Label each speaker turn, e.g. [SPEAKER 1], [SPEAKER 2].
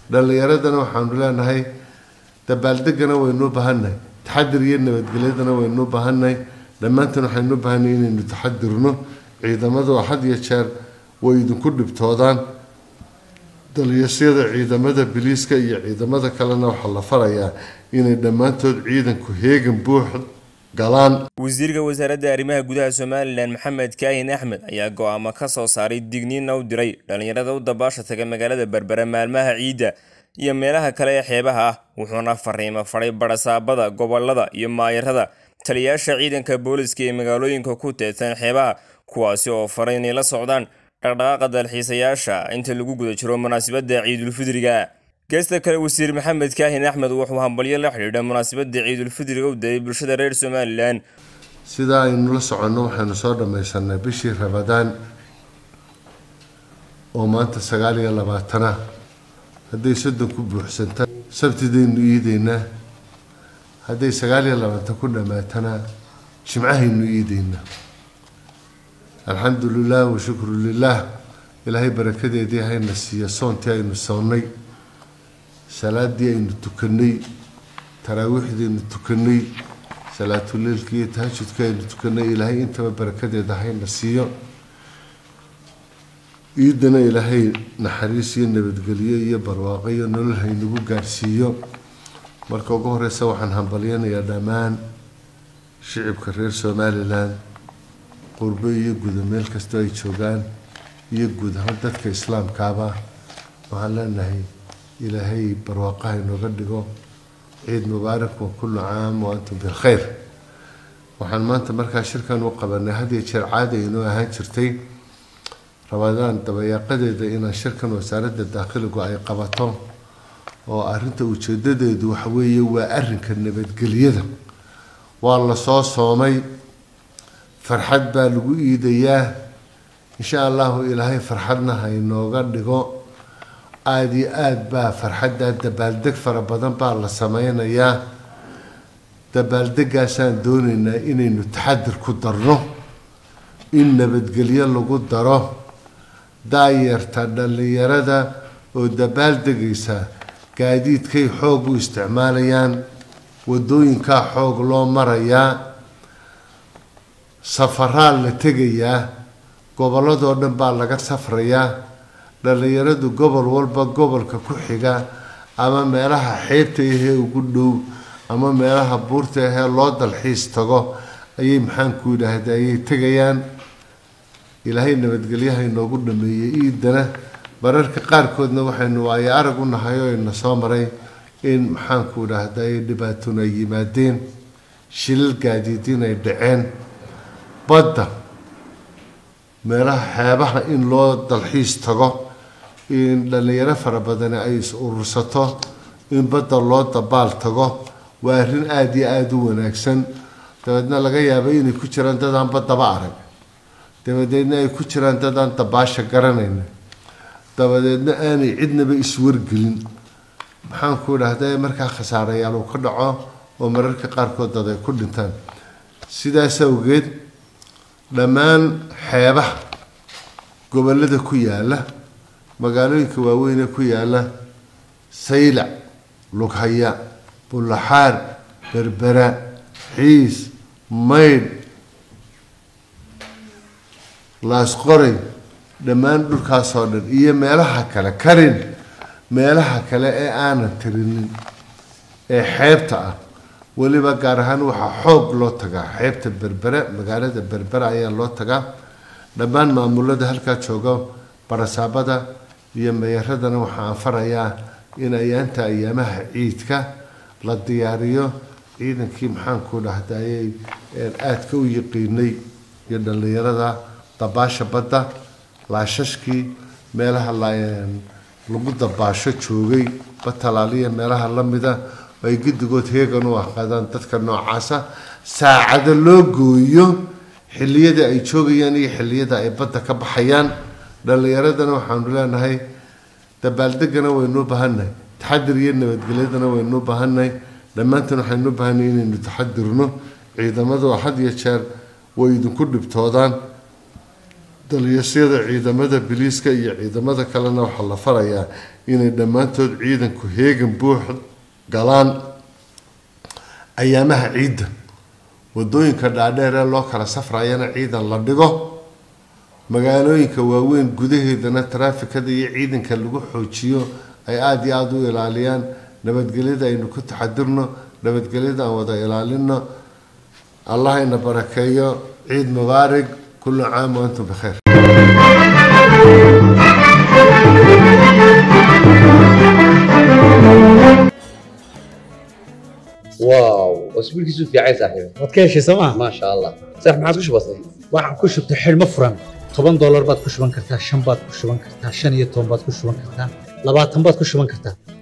[SPEAKER 1] dhallinyaradana waxaanu leenahay dabaaldegana waynu u baahannahay taxadir iyo nabadgelyadana waynu u baahannahay dhammaantan waxaynu u baahannahay inaynu taxadirno ciidamadu had iyo jeer way idinku dhibtoodaan daliyasyada ciidamada biliiska iyo ciidamada kalena waxaa la farayaa inay dhammaantood ciidanku heegan buux galaan
[SPEAKER 2] wasiirka wasaaradda arrimaha gudaha somalilan maxamed kaahin axmed ayaa go-aamo ka soo saaray digniinna u diray dhallinyarada u dabaasha taga magaalada berbera maalmaha ciidda iyo meelaha kale ee xeebaha ah wuxuuna fariimo faray barasaabada gobolada iyo maayarada taliyayaasha ciidanka booliska ee magaalooyinka ku teedsan xeebaha kuwaasi oo faray inay la socdaan dhaqdhaqaaqa dalxiisayaasha inta lagu guda jiro munaasabadda ciidulfidriga geesta kale wasiir maxamed kaahin axmed wuxuu hambalyo la xidhiidha munaasabadda ciidulfidriga u dayay bulshada reer somalilan
[SPEAKER 1] sidaa aynu la soconno waxaynu soo dhammaysanay bishii rabadaan oo maanta sagaal iyo labaatana hadday soddon ku buuxsanta sabtidaynu iideynaa hadday sagaal iyo labaatan ku dhammaatana jimcahaynu iideynaa alxamdu lilah washukru lilah ilaahay barakadeedii hayna siiya soontii aynu soonnay salaadii aynu tukanay taraawiixdii aynu tukanay salaatuleilkii iyo tahajudkii aynu tukanay ilaahay intaba barakadeeda hayna siiyo ciidana ilaahay naxariis iyo nabadgelyo iyo barwaaqo iyo nolol haynagu gaarhsiiyo marka ugu horeysa waxaan hambalyanayaa dhammaan shicibka reer somalilan qurbo iyo guda meel kastoo ay joogaan iyo guud ahaan dadka islaamkaaba waxaan leenahay ilaahay barwaaqaha inooga dhigo ciid mubaarak wa kullu caam wa antum bilkhayr waxaan maanta markaa shirkan u qabanay had iyo jeer caadi aynoo ahaan jirtay rabadaan dabayaaqadeeda inaan shirkan wasaaradda daakhiligu ay qabato oo arrinta ujeedadeedu waxa weeye waa arrinka nabadgelyada waa la soo soomay farxad baa lagu iidayaa insha allahu ilaahay farxadna haynooga dhigo aada iyo aada baa farxadda dabaaldeg fara badan baa la sameynayaa dabaaldegaasaan doonaynaa inaynu taxadir ku darno in nabadgelyo lagu daro daayarta dhallinyarada oo dabaaldegaysa gaadiidkay xoog u isticmaalayaan wadooyinkaa xoog loo marayaa safaraa la tegayaa gobolladoo dhan baa laga safrayaa dhallinyaradu gobol walba gobolka ku xiga ama meelaha xeebta ahee ugu dhow ama meelaha buurta ahee loo dalxiis tago ayay maxaanku yidhaahda ayay tegayaan ilaahay nabadgelyaha inoogu dhameeyey iidana mararka qaarkoodna waxaynu waayo arag u nahay oo ina soo maray in maxaanku idhaahda ay dhibaatona ay yimaadeen shilal gaadiidin ay dhaceen badda meelaha xeebaha in loo dalxiis tago in dhallinyaro fara badani ay is urursato in badda loo dabaal tago waa arrin aada iyo aada u wanaagsan dabeedna laga yaaba inay ku jiraan dadaan baddaba arag dabadeedna ay ku jiraan dadaan dabaasha garanayna dabadeedna aanay cidnaba iswargelin maxaanku idhahda markaa khasaarayaal uu ka dhaco oo mararka qaarkood dad ay ku dhintaan sidaas awgeed dhammaan xeebaha gobollada ku yaala magaalooyinka waaweyne ku yaala saylac lughaya bullaxaar berbera xiis maydh laasqoray dhammaan dhulkaasoo dhan iyo meelaha kale karin meelaha kale ee aanan tirinin ee xeebta ah weliba gaar ahaan waxaa xoog loo tagaa xeebta berbere magaalada berbere ayaa loo tagaa dhammaan maamulada halkaa jooga barasaabada iyo meyaradana waxaan farayaa in ayaanta ayaamaha ciidka la diyaariyo ciidankii maxaanku dhahdayay aadka u yaqiinay iyo dhallinyarada dabaasha badda laashashkii meelaha lagu dabaasho joogay batalaaliya meelaha lamida ay guddigood heegan u aqaadaan dadka noocaasa saacado loo gooyo xilliyada ay joogayaan iyo xilliyada ay badda ka baxayaan dhallinyaradana waxaanu leenahay dabaaldegana waynu baahannahay taxadir iyo nabadgelyadana waynu baahannahay dhammaantan waxaynu baahannahay inaynu taxadirno ciidamadu had iyo jeer way idinku dhibtoodaan daliyasyada ciidamada biliiska iyo ciidamada kalena waxaa la farayaa inay dhammaantood ciidanku heegan buux galaan ayaamaha ciidda wadooyinka dhaadheer ee loo kala safrayana ciidan la dhigo magaalooyinka waaweyn gudaheedana taraafikada iyo ciidanka lagu xoojiyo ay aada iyo aada u ilaaliyaan nabadgelyada aynu ku taxadirno nabadgelyada aan wada ilaalino allah ina barakeeyo ciid mubaarig kullu caam wa antum bikheer
[SPEAKER 3] واو اسبوعك في عين صاحبي
[SPEAKER 4] waad ka heshay sooma
[SPEAKER 3] ما شاء الله صح ما عادش بسيط
[SPEAKER 4] waxaan ku shubtay xidhmo furan toban doolar baad ku shuban kartaa shan baad ku shuban kartaa shan iyo toban baad ku shuban kartaa labaatan baad ku shuban kartaa